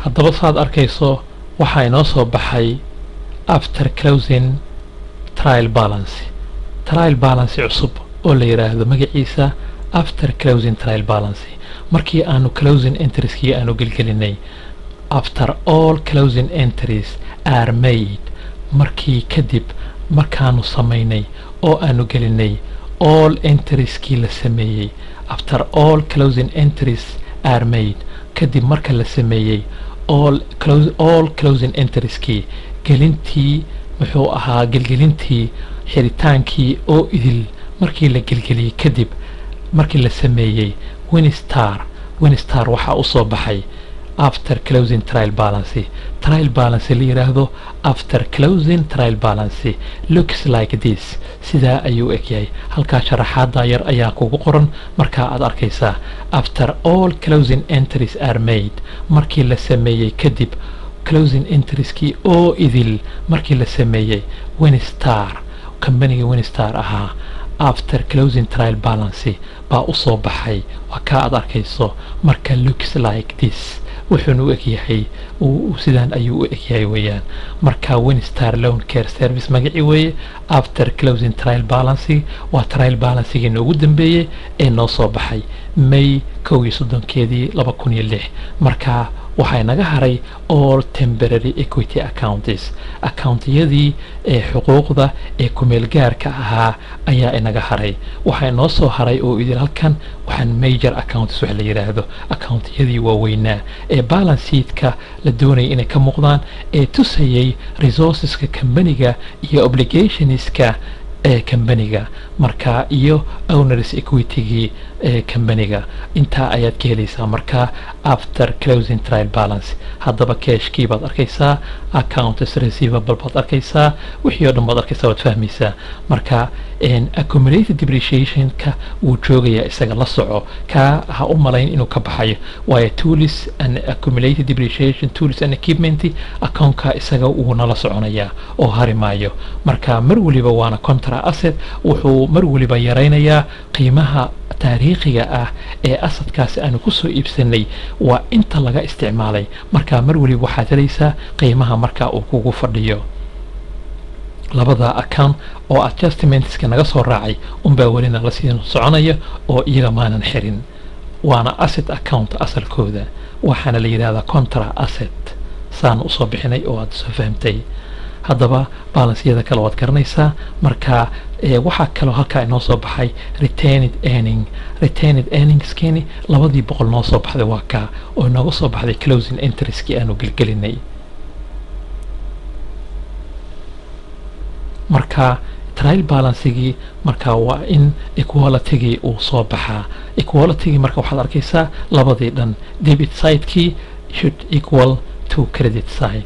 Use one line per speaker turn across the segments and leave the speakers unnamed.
haddaba saad arkayso waxaa inoo soo baxay after closing trial balance trial balance cusub oo la yidhaahdo magaciisa after closing trial balance markii aanu closing entrieskii aanu gelgelinay after all closing entries are made markii kadib markaanu samaynay oo aanu gelinay all entrieskii la sameeyey after all closing entries are made kadib marka la sameeyey all close all closing entrieskii gelintii muxuu ahaa gelgelintii xiritaankii oo idil markii la gelgeliyey kadib markii la sameeyey winstar winstar waxaa u soo baxay after closing trial balance trial balance la yidhaahdo after closing trial balance looks like this sidaa ayuu egyahay halkaa sharaxaada yar ayaa kugu qoran markaa aad arkaysaa after all closing entries are made markii la sameeyey kadib closing entrieskii oo idil markii la sameeyey winstar kambaniga winstar ahaa after closing trial balance baa u soo baxay waa kaa aad arkayso marka looks like this wuxuuna u egyahay sidaan ayuu u egyahay weeyaan marka winstar loan care service magaci weeye after closing trial balance waa trial balancegii noogu dambeeyey ee noo soo baxay may kow iyo soddonkeedii laba kun iyo lix marka waxaa naga haray all temporary equity accounts accountiyadii ee xuquuqda ee kumeel gaarka ahaa ayaa inaga haray waxaa inoo soo haray oo idil halkan waxaan major accounts wax la yidhaahdo accountiyadii waaweynaa ee balance sheetka la doonayay inay ka muuqdaan ee tusayay resourceska kambaniga iyo obligationska ee kambaniga marka iyo owners equitygii ee kambaniga intaa ayaad ka helaysaa marka after closing trial balance haddaba cashkii baad arkaysaa accounts receivable baad arkaysaa wixii oo dhan baad arkaysaa waad fahmaysaa marka accumulated depreciationka wuu joogayaa isaga la soco kaa ha u malayn inuu ka baxayo waayo tools and accumulated depreciation tools and equipment accountka isaga wuu nala soconayaa oo hari maayo marka mar waliba waana contra asset wuxuu mar waliba yaraynayaa qiimaha taariikhiga ah ee asadkaasi aanu ku soo iibsanay waa inta laga isticmaalay marka mar waliba waxaad helaysaa qiimaha marka uu kugu fadhiyo labada account oo adjustmentska naga soo raacay unbaa weli nala sii soconaya oo iyaga maanan xirin waana asset account asalkooda waxaana la yidhahdaa contra asset saan usoo bixinay oo aad soo fahamtay haddaba balansyada kale waad garanaysaa marka waxaa kaloo halkaa inoo soo baxay retained earning retained earningskeni labadii boqol noo soo baxday waa kaa oo inooga soo baxday closing intereskii aanu gelgelinay marka trial balancegii marka waa in equalitygii uu soo baxaa equalitygii marka waxaad arkaysaa labadii dhan debit sidekii should equal to credit side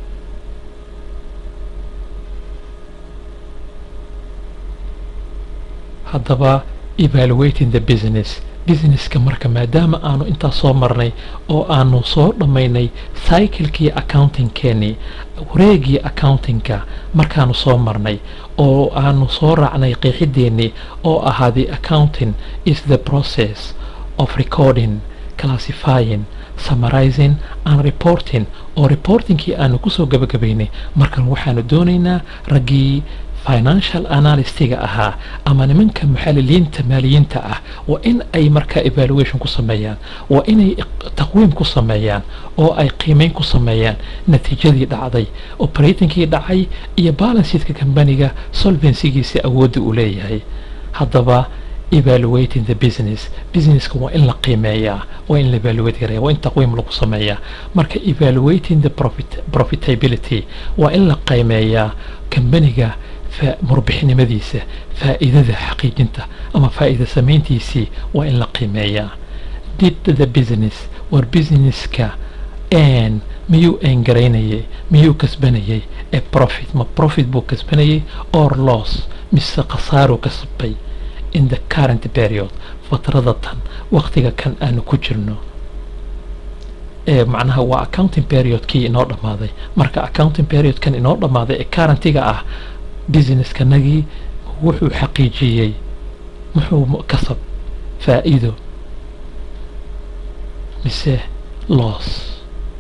haddaba evaluating the business businesska marka maadaama aanu intaas soo marnay oo aanu soo dhammaynay cyclekii accountingkeenii wareegii accountingka markaanu soo marnay oo aanu soo raacnay qeexideennii oo ahaa the accounting is the process of recording classifying summarizing and reporting oo reportingkii aanu kusoo gabagabaynay markan waxaanu doonaynaa raggii financial analystiga ahaa ama nimanka muxaliliinta maaliyiinta ah waa in ay markaa evaluation ku sameeyaan waa inay taqwiim ku sameeyaan oo ay qiimeyn ku sameeyaan natiijadii dhacday operatingkii dhacay iyo balanceedka kambaniga solvencygiisa awoodda uu leeyahay haddaba evaluating the business businesska waa in la qiimeeyaa waa in la evaluate gareeya waa in taqwiim lagu sameeyaa marka evaluating the profit profitability waa in la qiimeeyaa kambaniga murbixnimadiisa faa'iidada xaqiijinta ama faa'iida samayntiisii waa in la qiimeeyaa did the business war businesska n miyuu engaraynayay miyuu kasbanayay ee profit ma profit buu kasbanayay or loss mise khasaaruu kasbay in the current period fatrada tan waktiga kan aanu ku jirno ee macnaha waa accounting periodkii inoo dhammaaday marka accounting periodkan inoo dhammaaday ee currentiga ah busineskanagii wuxuu xaqiijiyey muxuu kasab faa'iido mise loss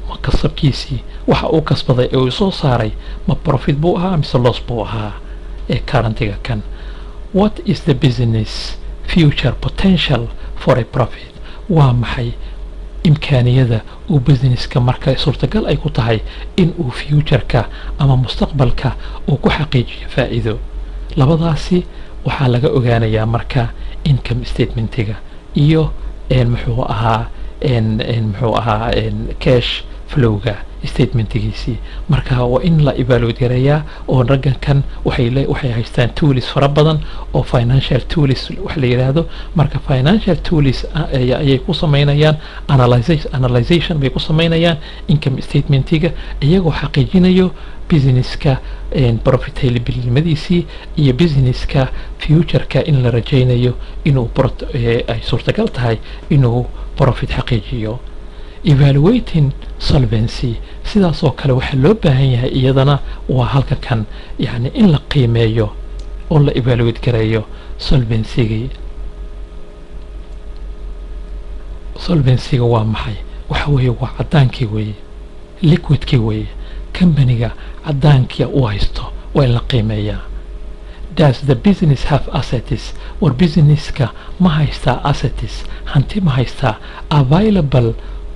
ma kasabkiisii waxa uu kasbaday ee uu soo saaray ma profit buu ahaa mise loss buu ahaa ee currentiga kan what is the business future potential for a profit waa maxay imkaaniyada uu businesska marka suurtagal ay ku tahay in uu futureka ama mustaqbalka uu ku xaqiijiyo faa'iido labadaasi waxaa laga ogaanayaa marka income statementiga iyo muxuu ahaa muxuu ahaa cash flowga statementigiisii marka waa in la evaluate gareeyaa oo raggan kan waxay waxay haystaan tools fara badan oo financial tools wax la yidhaahdo marka financial tools ayay ku samaynayaan analyzation bay ku samaynayaan income statementiga iyagoo xaqiijinayo businesska profitabilimadiisii iyo businesska futureka in la rajaynayo inuu ay suurtagal tahay inuu profit xaqiijiyo evaluating solvency sidaasoo kale waxaa loo baahan yahay iyadana waa halka kan yani in la qiimeeyo oo la evaluate gareeyo solvencygii solvencyga waa maxay waxa weeye waa caddaankii weeye liquidkii weeye companiga caddaankia u haysto waa in la qiimeeyaa does the business have assets war businesska ma haystaa assets hanti ma haystaa available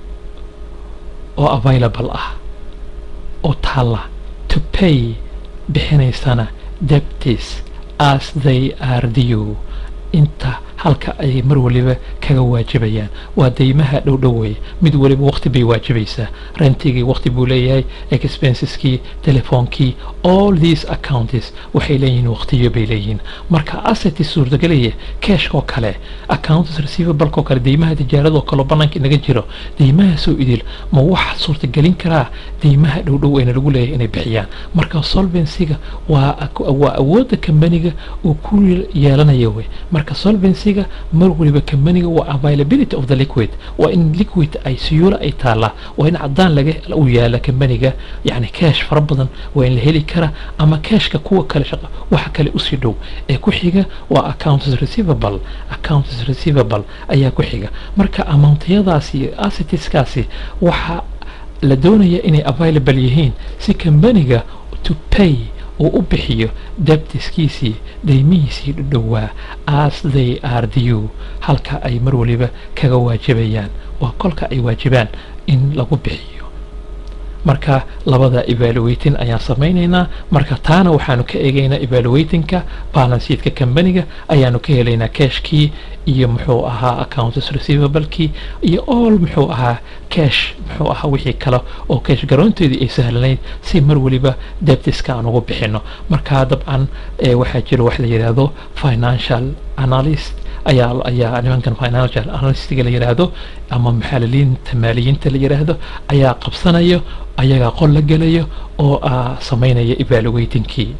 oo available ah oo taalla to pay bixinaysana debtis as they are due inta halka ay mar waliba kaga waajibayaan waa deymaha dhowdhow wey mid waliba waqti bay waajibaysaa rentigii waqti buu leeyahay expenseskii telefoonkii all these accounts waxay leeyihiin waqtiyo bay leeyihiin marka asseti suurtagelaya cashkoo kale accounts receivablekoo kale deymaha tijaaradoo kaleo bannaanka inaga jiro deymahaasoo idil ma wax suurtagelin karaa deymaha dhowdhow ayna lagu leeyahay inay bixiyaan marka solvencyga waa waa awoodda kambaniga uu ku yeelanaya wey marka solvency mar waliba kambaniga waa availability of the liquid waa in liquid ay siyuula ay taallaa waa in caddaan laga u yaala kambaniga yani cash fara badan waa in la heli kara ama cashka kuwa kale shaqa waxa kale usii dhow ee ku xiga waa accounts receivable accounts receivable ayaa ku xiga marka amountayadaasi iyo assetiskaasi waxa la doonaya inay available yihiin si kambaniga to pay uu u bixiyo debtiskiisii deymihiisii dhowaa as they are due halka ay mar waliba kaga waajibayaan waa kolka ay waajibaan in lagu bixiyo marka labada evaluating ayaan samaynaynaa marka taana waxaanu ka eegaynaa evaluatingka balanceedka kambaniga ayaanu ka helaynaa cashkii iyo muxuu ahaa accounts receivablekii iyo all muxuu ahaa cash muxuu ahaa wixii kale oo cash garoonteedii ay sahlanayd si mar waliba debtiska aan ugu bixino marka dabcan waxaa jira wax la yidhaahdo financial analyst ayaa ayaa nimankan financial analystiga la yidhaahdo ama muxaaliliinta maaliyiinta la yidhaahdo ayaa qabsanayo ayagaa qol la gelayo oo samaynaya evaluatingkii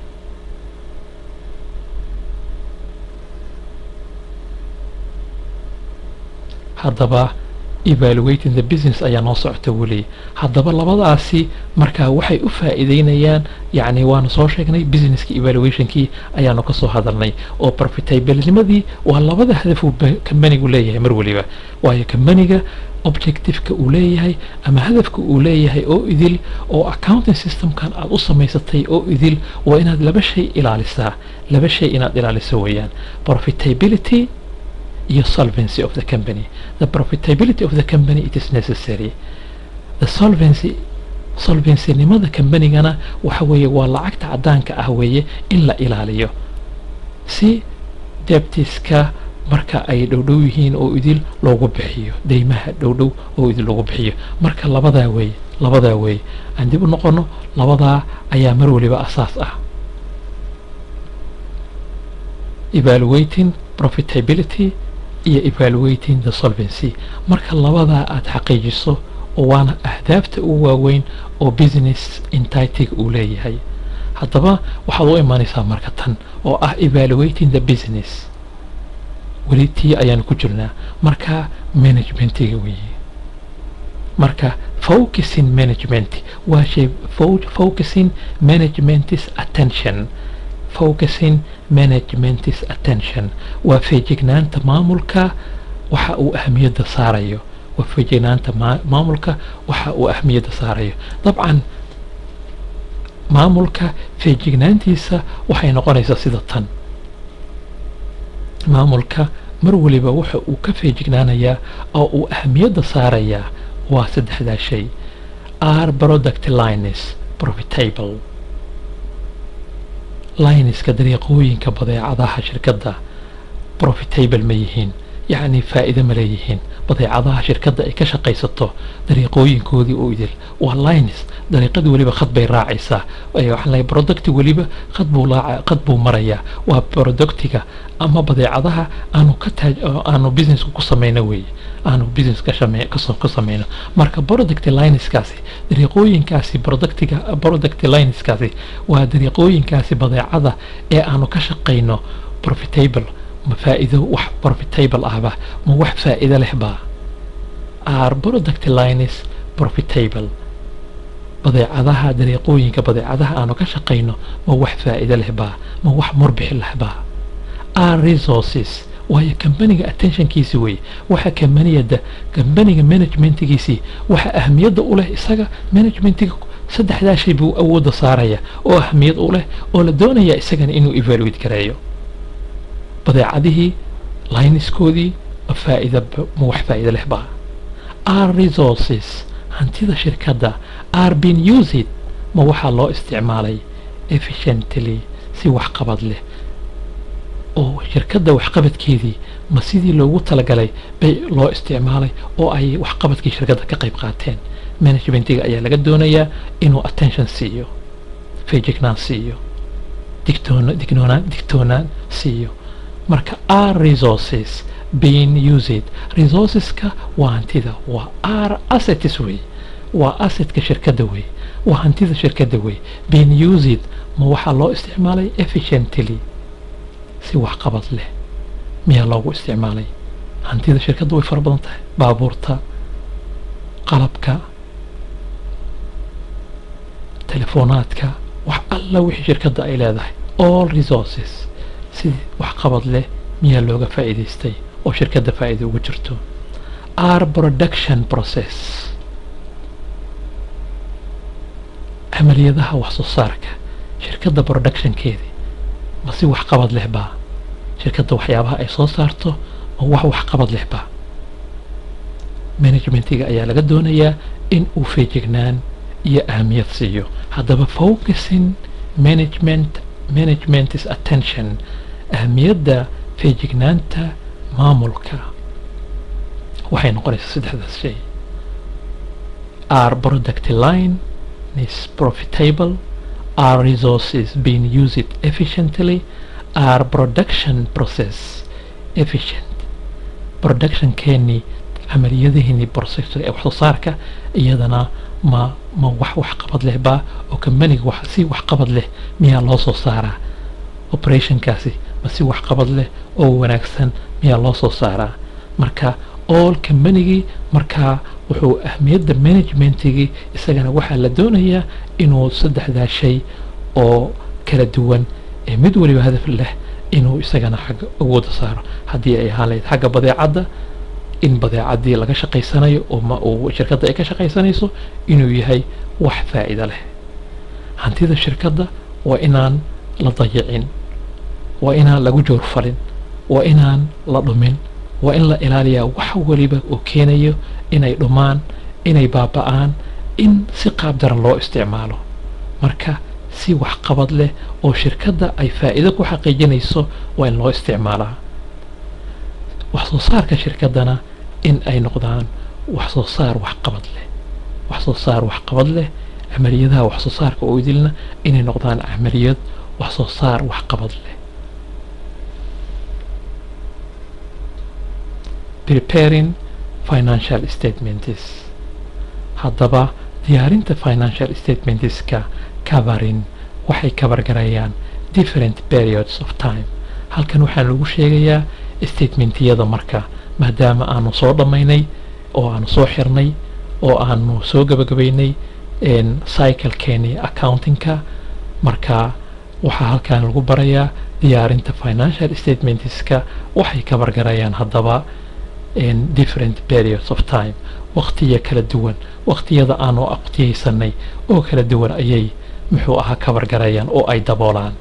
haddaba evaluating the business ayaa noo socota weli haddaba labadaasi marka waxay u faa'iideynayaan yacni waanu soo sheegnay businesskii evaluationkii ayaanu ka soo hadalnay oo profitabilinimadii waa labada hadaf uu kambanigu leeyahay mar waliba waayo kambaniga objectiveka uu leeyahay ama hadafka uu leeyahay oo idil oo accounting systemkan aad u samaysatay oo idil waa inaad laba shay ilaalisaa laba shay inaad ilaaliso weeyaan profitability iyo solvency of the company the profitability of the company it is necessary the solvency solvencynimada kambanigana waxa weeye waa lacagta caddaanka ah weeye in la ilaaliyo si debtiska marka ay dhowdhow yihiin oo idil loogu bixiyo deymaha dhowdhow oo idil loogu bixiyo marka labadaa weeye labadaa weeye aan dib u noqono labadaa ayaa mar waliba asaas ah evaluating profitability iyo evaluating the solvency marka labadaa aada xaqiijiso oo waana ahdaafta ugu waaweyn oo business entitig uu leeyahay haddaba waxaad u imaanaysaa marka tan oo ah evaluating the business weli tii ayaanu ku jirnaa marka managementiga weeye marka focusing management waa shay focusing managementis attention focusing managementis attention waa feejignaanta maamulka waxa uu ahamiyadda saarayo waa feejignaanta maamulka waxa uu ahmiyadda saarayo dabcan maamulka feejignaantiisa waxay noqonaysaa sida tan maamulka mar waliba waxa uu ka feejignaanayaa oo uu ahmiyadda saarayaa waa saddexdaa shay r product lines profitable lineska dariiqooyinka badeecadaha shirkadda profitable ma yihiin yacni faa'iido ma leeyihiin badeecadaha shirkadda ay ka shaqaysato dariiqooyinkoodii oo idil waa lines dariiqadii weliba khad bay raacaysaa waxaan leeyahay producti weliba khad buu raaca khad buu marayaa waa productiga ama badeecadaha aanu ka taaj aanu businesska ku samayno weeye aanu business ka shame kasoo ka samayno marka product lineskaasi dariiqooyinkaasi productiga product lineskaasi waa dariiqooyinkaasi badeecada ee aanu ka shaqayno profitable ma faa'iido wax profitable ahba ma wax faa'iido leh baa are product lines profitable badeecadaha dariiqooyinka badeecadaha aanu ka shaqayno ma wax faa'iido leh baa ma wax murbix leh baa are resources waayo kambaniga attentionkiisi wey waxa kambaniyada kambaniga managementgiisii waxa ahmiyadda u leh isaga managementiga saddexdaa shay buu awoodda saaraya oo ahmiyad u leh oo la doonaya isagana inuu evaluate gareeyo badeecadihii lineskoodii ma faa'iida ma wax faa'iido leh baa are resources hantida shirkadda are being used ma waxaa loo isticmaalay efficiently si waxqabad leh oo shirkadda waxqabadkeedii ma sidii loogu talagalay bay loo isticmaalay oo ay waxqabadkii shirkadda ka qayb qaateen managementiga ayaa laga doonayaa inuu attention siiyo feejignaan siiyo digtoona dignoonaan digtoonaan siiyo marka are resources being used resourceska waa hantida waa are assets wey waa assetka shirkadda wey waa hantida shirkadda wey being used ma waxaa loo isticmaalay efficiently si waxqabad leh miyaa loogu isticmaalay hantida shirkadda way fara badan tahay baabuurta qalabka telefonaadka wax alla wixii shirkadda ay leedahay all resources si waxqabad leh miyaa looga faa'iidaystay oo shirkadda faa'iida ugu jirto are production process camaliyadaha wax soo saarka shirkadda productionkeedii ma si waxqabad leh baa shirkadda waxyaabaha ay soo saarto ma wax waxqabad leh baa managementiga ayaa laga doonayaa in uu feejignaan iyo ahamiyad siiyo haddaba focusing management management's attention ahamiyadda feejignaanta maamulka waxay noqonaysaa saddexdaas shay are product line is profitable are resources being used efficiently are production process efficient production keeni camaliyadihiini processor ee wax soo saarka iyadana ma ma wax waxqabad leh baa oo kambaniga wax si waxqabad leh miyaa loo soo saaraa operationkaasi ma si waxqabad leh oo wanaagsan miyaa loo soo saaraa marka all kambanigii markaa wuxuu ahmiyadda managementigii isagana waxaa la doonayaa inuu saddexdaa shay oo kala duwan ee mid waliba hadaf leh inuu isagana xagga awooda saaro haddii ay ahaan lahayd xagga badeecadda in badeecadii laga shaqaysanayo oo ma uu shirkadda ay ka shaqaysanayso inuu yahay wax faa'iido leh hantida shirkadda waa inaan la dayicin waa inaan lagu joorfalin waa inaan la dhumin waa in la ilaaliyaa wax waliba oo keenayo inay dhumaan inay baaba'aan in si qaab daran loo isticmaalo marka si waxqabad leh oo shirkadda ay faa'iido ku xaqiijinayso waa in loo isticmaalaa wax soo saarka shirkaddana in ay noqdaan wax soo saar waxqabad leh wax soo saar waxqabad leh camaliyadaha wax soo saarka oo idilna inay noqdaan camaliyad wax soo saar waxqabad leh preparing financial statements haddaba diyaarinta financial statementska covering waxay kabargarayaan different periods of time halkan waxaa lagu sheegayaa statementiyada marka maadaama aanu soo dhammaynay oo aanu soo xirnay oo aanu soo gabagabaynay cyclekeeni accountingka marka waxaa halkan lagu barayaa diyaarinta financial statementska waxay kabargarayaan haddaba in different periods of time waqtiya kala duwan waqtiyada aanu aqtiyaysanay oo kala duwan ayay muxuu ahaa kabar garayaan oo ay daboolaan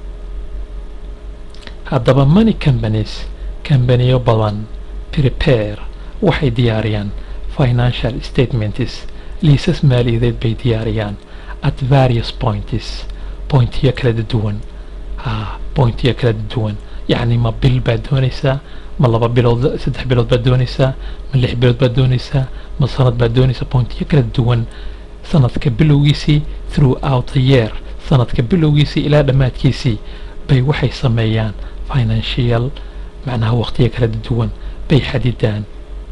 haddaba money companies kambaniyo badan prepare waxay diyaariyaan financial statements liisas maaliyadeed bay diyaariyaan at various points pointiyo kala duwan ha pointiyo kala duwan yacni ma bil baad doonaysaa ma laba bilood saddex bilood baad doonaysaa ma lix bilood baad doonaysaa ma sanad baad doonaysaa pointiyo kala duwan sanadka bilowgiisii throughout the year sanadka bilowgiisii ilaa dhammaadkiisii bay waxay sameeyaan financial macnaha waqtiyo kala duwan bay xadidaan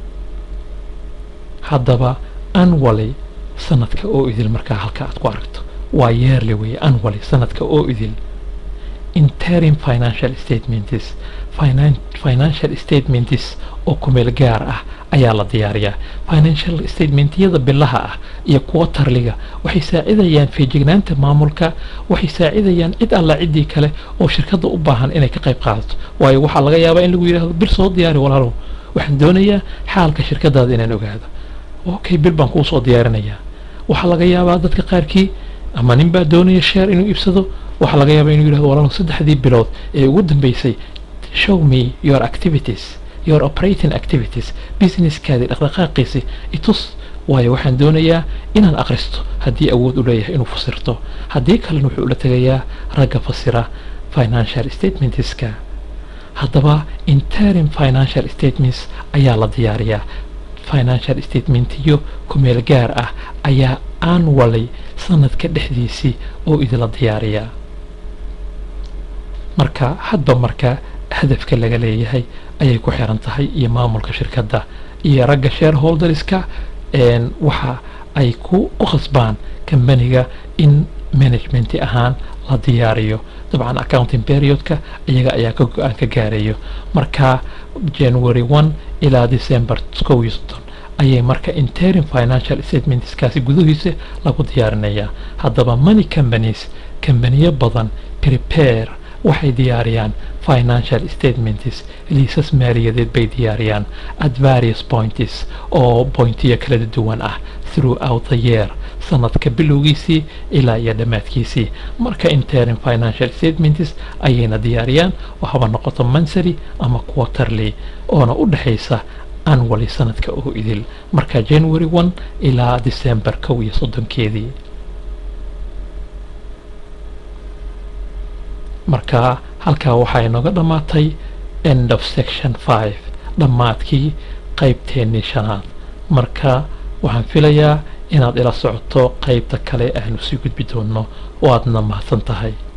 haddaba anwally sanadka oo idil markaa halka aad ku aragto waa yearly weeye anwally sanadka oo idil interim financial statements financial statements oo kumeel gaar ah ayaa la diyaariyaa financial statementyada bilaha ah iyo kuwa tarliga waxay saacidayaan feejignaanta maamulka waxay saacidayaan cid alla ciddii kale oo shirkadda u baahan inay ka qayb qaadato waayo waxaa laga yaabaa in lagu yidhahdo bil soo diyaari walaalow waxaan doonayaa xaalka shirkadaada inaan ogaado okay bil baan kuu soo diyaarinayaa waxaa laga yaabaa dadka qaarkii ama nin baa doonaya sheer inuu iibsado waxaa laga yaabaa inuu yidhahdo walaalow saddexdii bilood ee ugu dambeysay show me your activities your operating activities businesskaadii dhaqdhaqaaqiisi itus waayo waxaan doonayaa inaan akhristo haddii awood u leeyahay inuu fasirto haddii kalena wuxuu ula tegayaa ragga fasira financial statementska haddaba interim financial statements ayaa la diyaariyaa financial statementiyo kumeel gaar ah ayaa anwally sanadka dhexdiisii oo idila diyaariyaa marka hadba marka hadafka laga leeyahay ayay ku xiran tahay iyo maamulka shirkadda iyo ragga shareholderska waxa ay ku qasbaan kambaniga in management ahaan la diyaariyo dabcan accounting periodka iyaga ayaa ka go-aan ka gaarayo marka january one ilaa december kow iyo soddon ayay marka interim financial statementskaasi gudahiisa lagu diyaarinayaa haddaba money companies kambaniyo badan prepare waxay diyaariyaan financial statements liisas maaliyadeed bay diyaariyaan at various points oo pointiyo kala duwan ah throughout the year sanadka bilowgiisii ilaa iyo dhammaadkiisii marka interim financial statements ayayna diyaariyaan oo haba noqoto mansary ama quarterly oona u dhexaysa anwally sanadka oo idil marka january one ilaa december kow iyo soddonkeedii marka halkaa waxaa inooga dhammaatay end of section five dhammaadkii qaybteennii shanaad marka waxaan filayaa inaad ila socoto qaybta kale aanu sii gudbi doonno oo aadna mahadsan tahay